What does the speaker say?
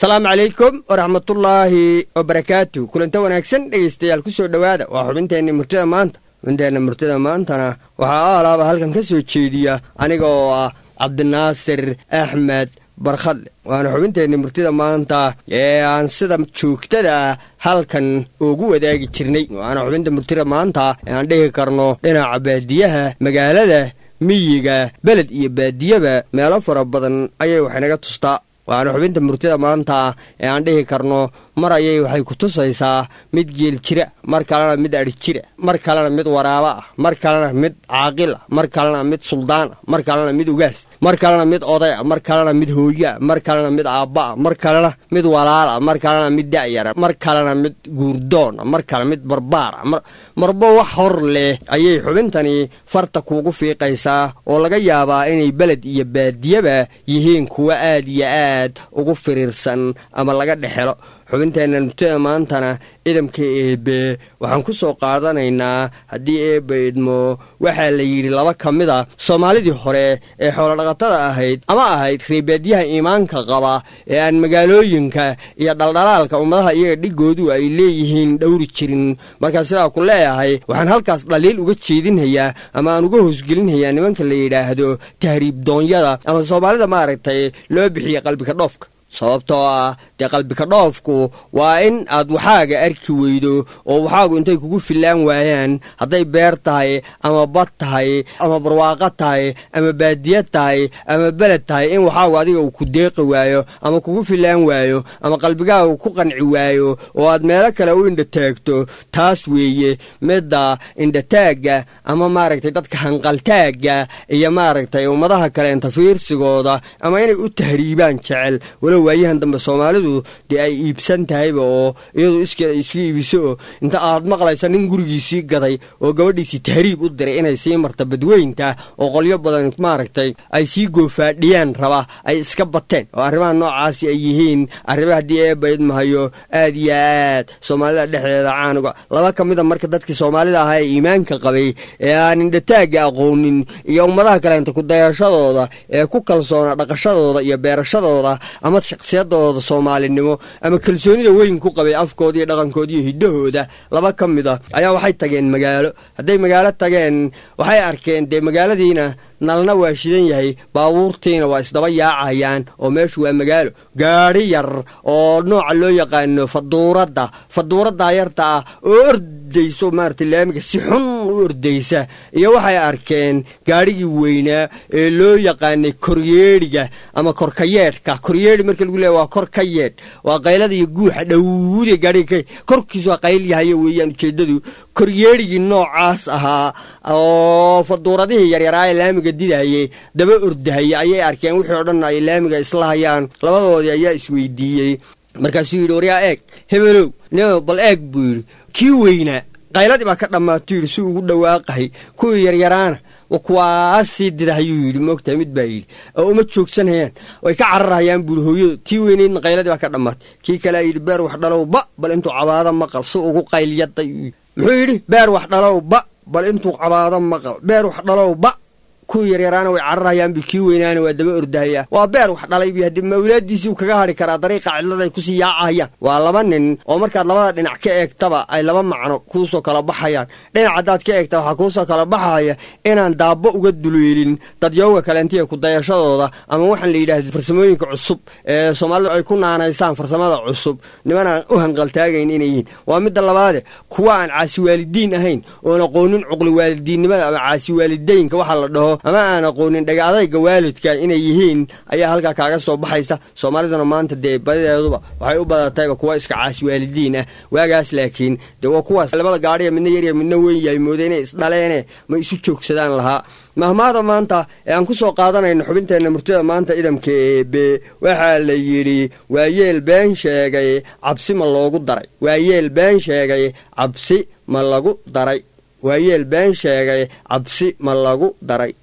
asalaamu calaykum waraxmatullaahi wabarakaatu kulanta wanaagsan dhegaystayaal ku soo dhowaada waa xubinteenni murtida maanta xubinteenna murtida maantana waxaa aalaaba halkan ka soo jeediya aniga oo ah cabdinaasir axmed barkhadle waana xubinteenni murtida maanta ee aan sida joogtada halkan ugu wadaagi jirnay waana xubinta murtida maanta ee aan dhihi karno dhinaca baadiyaha magaalada miyiga beled iyo baadiyaba meelo fara badan ayay waxaynaga tustaa waana xubinta murtida maanta ee aan dhihi karno mar ayay waxay ku tusaysaa mid geel jira mar kalena mid adhi jira mar kalena mid waraaba ah mar kalena mid caaqil ah mar kalena mid suldaan ah mar kalena mid ugaas mar kalena mid oday ah mar kalena mid hooyaa mar kalena mid aabba ah mar kalena mid walaal ah mar kalena mid da'yara mar kalena mid guurdoon ah mar kale mid barbaar ah marba wax hor leh ayay xubintani farta kuugu fiiqaysaa oo laga yaabaa inay beled iyo baadiyaba yihiin kuwa aad iyo aad ugu firiirsan ama laga dhexelo xubinteenna murtida maantana idamka eebe waxaan ku soo qaadanaynaa haddii eebba idmo waxaa la yidhi laba ka mid a soomaalidii hore ee xoolodhaqatada ahayd ama ahayd reebaadyaha iimaanka qaba ee aan magaalooyinka iyo dhaldhalaalka ummadaha iyaga dhigoodu ay leeyihiin dhowri jirin markaa sidaa ku leeyahay waxaan halkaas dhaliil uga jeedinhayaa ama aan uga hoosgelinhayaa nimanka la yidhaahdo tahriib doonyada ama soomaalida maaragtay loo bixiya qalbika dhoofka sababtoo ah dee qalbika dhoofku waa in aad waxaaga arki weydo oo waxaagu intay kugu fillaan waayaan hadday beer tahay ama bad tahay ama barwaaqo tahay ama baadiya tahay ama beled tahay in waxaagu adiga uu ku deeqi waayo ama kugu fillaan waayo ama qalbigaagu ku qanci waayo oo aad meelo kale u indhataagto taas weeye midda indhataagga ama maaragtay dadka hanqaltaagga iyo maaragtay ummadaha kale inta fiirsigooda ama inay u tahriibaan jecel walow waayahan dambe soomaalidu dee ay iibsan tahayba oo iyadu iskeeda iska iibiso oo inta aad maqlaysa nin gurigiisii gaday oo gabadhiisii tahriib u diray inay sii marta badweynta oo qolyo badan maaragtay ay sii goofaadhiyaan raba ay iska bateen oo arrimaha noocaasi ay yihiin arrima haddii eebaydmahayo aad iyo aad soomaalida dhexdeeda caanuga laba ka mida marka dadkii soomaalida ahaa ee iimaanka qabay ee aan indhataagga aqoonin iyo ummadaha kaleenta kudayashadooda ee ku kalsoona dhaqashadooda iyo beerashadooda ama shaksiyadooda soomaalinimo ama kalsoonida weyn ku qabay afkooda iyo dhaqankooda iyo hiddahooda laba ka mid a ayaa waxay tageen magaalo hadday magaalo tageen waxay arkeen dee magaaladiina nalna waa shidan yahay baabuurtiina waa isdaba yaacayaan oo meeshu waa magaalo gaadhi yar oo nooca loo yaqaano faduuradda faduuradda yarta ah oo ordayso maarata laamiga si xun u ordaysa iyo waxay arkeen gaadhigii weynaa ee loo yaqaanay koryeedhiga ama korkayeedhka koryeedhi marka lagu leeya waa kor ka yeedh waa qaylada iyo guuxa dhowde gaadhiga korkiisu waa qayl yahayo weeyaan ujeeddadu koryeedhigii noocaas ahaa oo faduuradihii yaryaraaye laamiga didaye daba ordahaya ayay arkeen wixii o dhan ay laamiga isla hayaan labadoodii ayaa isweydiiyey markaasuu yidhi waryaa eeg hebelow nimo bal eeg buu yidhi kii weynaa qayladii baa ka dhammaatuu yidhi si ugu dhawaaqahay kuwii yaryaraana kuwaasii didahayuu yidhi moogtahay mid baa yidhi oo uma joogsanayaan way ka cararhayaan buuhi hooyadu tii weynaydna qayladii baa ka dhammaatay kii kalea yidhi beer wax dhalow ba bal intuu cabaado maqal si ugu qaylyaday muxuu yidhi beer wax dhalow ba bal intuu cabaado maqal beer wax dhalow ba kuwii yaryaraana way cararhayaan bi kii weynaana waa daba ordahaya waa beer wax dhalay bi haddii mawlaadiisii uu kaga hadhi karaa dariiqa cidlada ay kusii yaacahayaan waa laba nin oo markaad labada dhinac ka eegtaba ay laba macno kuusoo kala baxayaan dhinac haddaad ka eegta waxaa kuusoo kala baxaya inaan daabo uga duleelin dadyooga kalentiya kudayashadooda ama waxaan la yidhaahdo farsamooyinka cusub ee soomaalidu ay ku naanaysaan farsamada cusub nimanaan u hanqaltaagayn inay yihiin waa midda labaade kuwa aan caasi waalidiin ahayn oon aqoonin cuqli waalidiinnimada ama caasi waalidaynka waxaa la dhaho ama aan aqoonin dhaga adayga waalidka inay yihiin ayaa halkaa kaaga soo baxaysa soomaaliduna maanta dee badideeduba waxay u badatayba kuwa iska caasi waalidiin ah waagaas laakiin dee waa kuwaas labada gaadhiya midna yarya midna weyn yahay mooda inay isdhaleene ma isu joogsadaan lahaa mahmaada maanta ee aan ku soo qaadanayno xubinteenna murtida maanta idamka eebe waxaa la yidhi waayeel been sheegay cabsi ma loogu daray waayeel been sheegay cabsi ma lagu daray waayeel been sheegay cabsi ma lagu daray